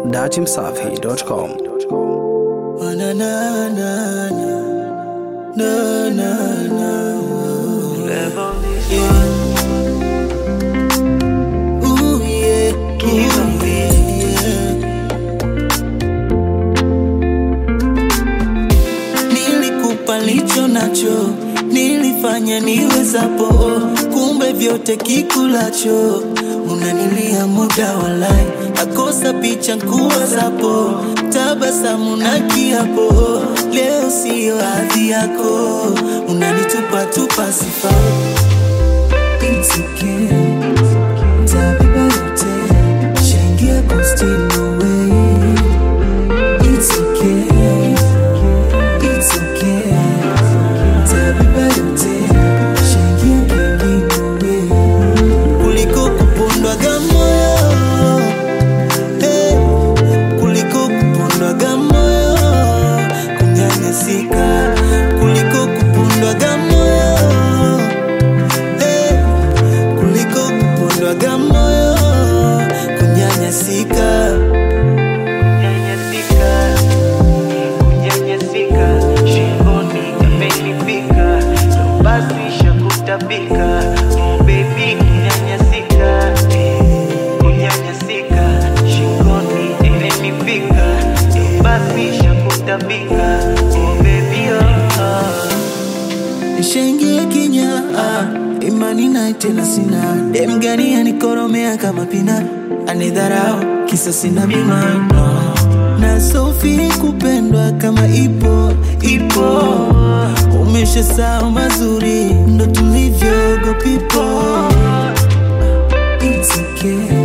datimsafi.com. Na na na na na na na. Yeah. Ooh, yeah. Ooh, yeah. Nilikupa licho nacho, nilifanya niwezapo, kumbe vyote kikulacho unanilia muda walai, nakosa picha nkuwazapo, tabasamu na kiapo, leo siyo hadhi yako, unanitupa tupa sifa It's okay. Tabeba yote, shaingia posti no way. It's okay. It's okay. Tabeba yote, shaingia kingine way. Kuliko kupondwaga moyo. Eh, kuliko kupondwaga moyo. Kunyanyasika. Kuliko kupondwaga moyo. Eh, kuliko kupondwaga moyo. Kunyanyasika. Kunyanyasika, kunyanyasika, shingoni imenifika, ndo basi shakutapika, oh baby kunyanyasika, eh, kunyanyasika, shingoni imenifika, ndo basi shakutapika, oh baby oh, oh. Nishaingia kinya ah, imani naye tena sina dem gani anikoromea kama pina anidharau kisa sina bima no. na sofi kupendwa kama ipo ipo umesha sao mazuri ndo tulivyo go people It's okay